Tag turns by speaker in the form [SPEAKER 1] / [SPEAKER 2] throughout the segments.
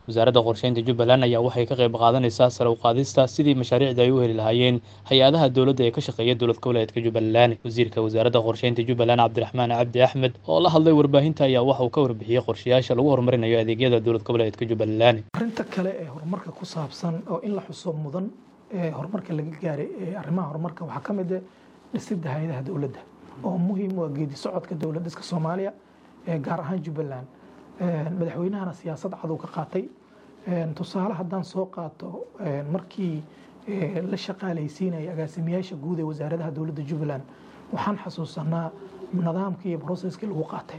[SPEAKER 1] wasaaradda qorsheynta jubbaland ayaa waxay ka qayb qaadanaysaa sare u qaadista sidii mashaariicda ay u heli lahaayeen hay-adaha dowladda ee ka shaqeeya dowlad goboleedka jubbaland wasiirka wasaaradda qorsheynta jubbaland cabdiraxmaan cabdi axmed oo la hadlay warbaahinta ayaa waxa uu ka warbixiyey qorshayaasha lagu horumarinayo adeegyada dowlad goboleedka jubbaland
[SPEAKER 2] arrinta kale ee horumarka ku saabsan oo in la xuso mudan ee horumarka laga gaaray ee arrimaha horumarka waxaa ka mid ah dhisidda hay-adaha dowladda oo muhiim u ah geedi socodka dowlad dhiska soomaaliya ee gaar ahaan jubbaland madaxweynahana siyaasad cadow ka qaatay tusaale haddaan soo qaato markii la shaqaalaysiinaya agaasimayaasha guud ee wasaaradaha dowladda jubbaland waxaan xasuusanaa nidaamkii iyo processkii lagu qaatay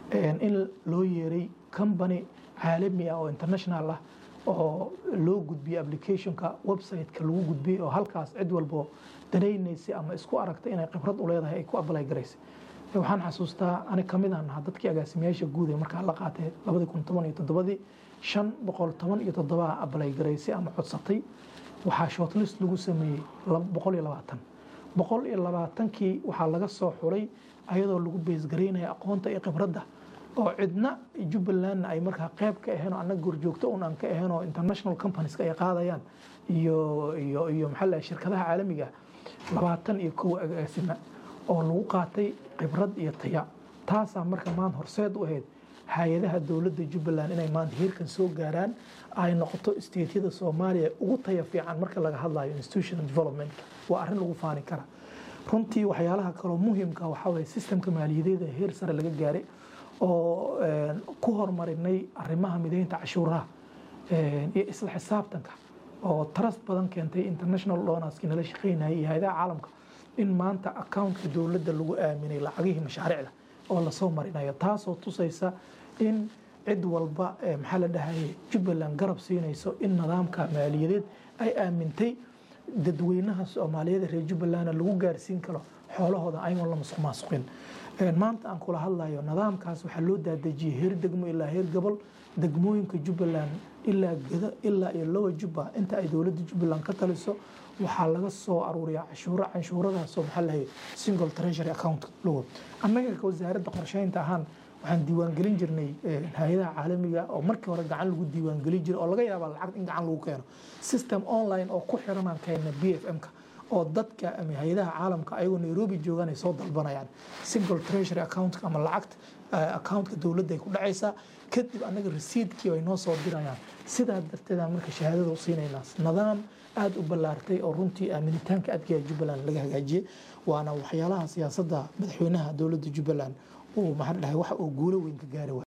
[SPEAKER 2] in loo yeeray company caalami ah oo international ah oo loo gudbiyey applicationka website-ka lagu gudbiyey oo halkaas cid walbo danaynaysay ama isku aragtay inay khibrad u leedahay ay ku apply garaysay waxaan xasuustaa ani kamid aan ahaa dadkii agaasimayaasha guud ee markaa la qaatay labadii kun toban iyo toddobadii shan boqol toban iyo toddobaa apply garaysay ama codsatay waxaa shortlist lagu sameeyey boqol iyo labaatan boqol iyo labaatankii waxaa laga soo xuray ayadoo lagu beesgaraynaya aqoonta iyo khibradda oo cidna jubbalandna ay markaa qayb ka aheen oo annaga gorjoogto un aan ka ahayn oo international companies ay qaadayaan iyo iyo iyo maxaa la shirkadaha caalamiga labaatan iyo kow agaasima oo lagu qaatay khibrad iyo taya taasaa marka maanta horseed u ahayd hay-adaha dowladda jubbaland inay maanta heerkan soo gaaraan ay noqoto stateyada soomaaliya ugu taya fiican marka laga hadlayo institutional development waa arrin lagu faani kara runtii waxyaalaha kaloo muhiimka waxaa waye systemka maaliyadeeda heer sare laga gaaray oo ku horumarinay arrimaha mideynta cashuuraha iyo isla xisaabtanka oo trust badan keentay international donorski nala shaqeynayay iyo hay-adaha caalamka in maanta accountka dowladda lagu aaminay lacagihii mashaariicda oo lasoo marinayo taasoo tusaysa in cid walba maxaa la dhahayay jubbaland garab siinayso in nidaamka maaliyadeed ay aamintay dadweynaha soomaaliyeed reer jubbalandna lagu gaarsiin karo xoolahooda ayagoon la musuq maasuqin maanta aan kula hadlayo nidaamkaas waxaa loo daadejiyey heer degmo ilaa heer gobol degmooyinka jubbaland ilaa geda ilaa iyo lowa jubba inta ay dowladda jubbaland ka taliso waxaa laga soo aruuriyaa cashuuro canshuuradaasoo maxaa lahay single treasury account logo annaga wasaaradda qorsheynta ahaan waxaan diiwaangelin jirnay hay-adaha caalamiga oo markii hore gacan lagu diiwaangelin jiray oo laga yaaba lacag in gacan lagu keeno system online oo ku xiranaan keenna b f m-ka oo dadka ama hay-adaha caalamka ayagoo nairobi joogaan ay soo dalbanayaan single treasury account ama lacagta accountka dowladda ay ku dhacaysaa kadib annaga resiidkii ay noo soo dirayaan sidaa darteedaan marka shahaadada u siinaynaa nidaam aada u ballaartay oo runtii aaminitaanka adkaya jubbaland laga hagaajiyey waana waxyaalaha siyaasadda madaxweynaha dowladda jubbaland uu maxaa dhahay waxa uu guulo weyn ka gaari